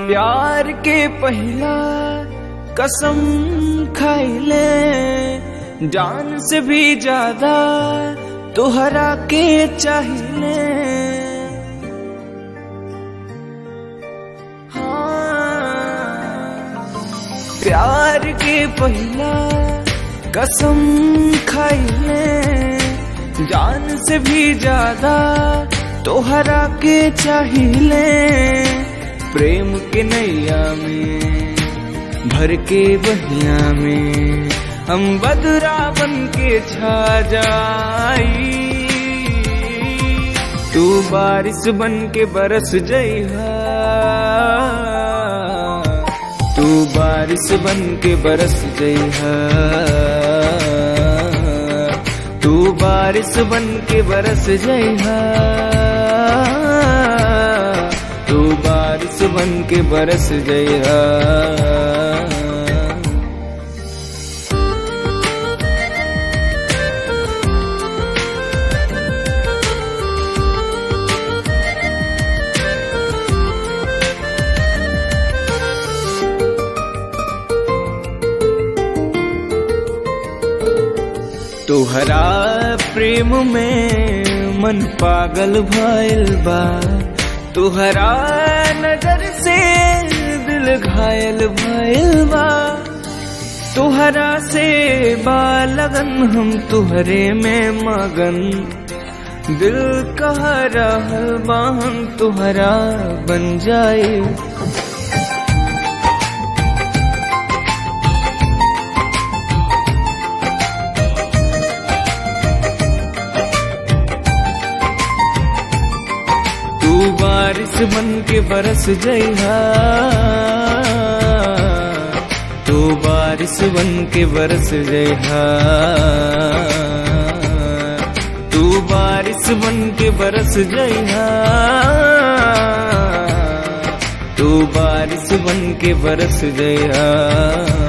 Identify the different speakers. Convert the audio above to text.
Speaker 1: प्यार के पहला कसम खाइले जान से भी ज्यादा तोहरा के चाहिए हाँ, प्यार के पहला कसम खाइले जान से भी ज्यादा तोहरा के चाहिए प्रेम के नैया में भर के बहिया में हम बदरा बन के छा जाई तू बारिश बन के बरस जइहा तू बारिश बन के बरस जइहा तू बारिश बन के बरस जइहा तू बारिश बन के बरस जइहा तोहरा प्रेम में मन पागल भइल बा तोहरा नजर से दिल घायल भइल बा तोहरा से बा लगन हम तुहरे में मगन दिल कह रहल बा हम तुहरा बन जाए तू बारिश बन के बरस जइहा तू बारिश बन के बरस जइहा तू बारिश बन के बरस जइहा तू बारिश बन के बरस जइहा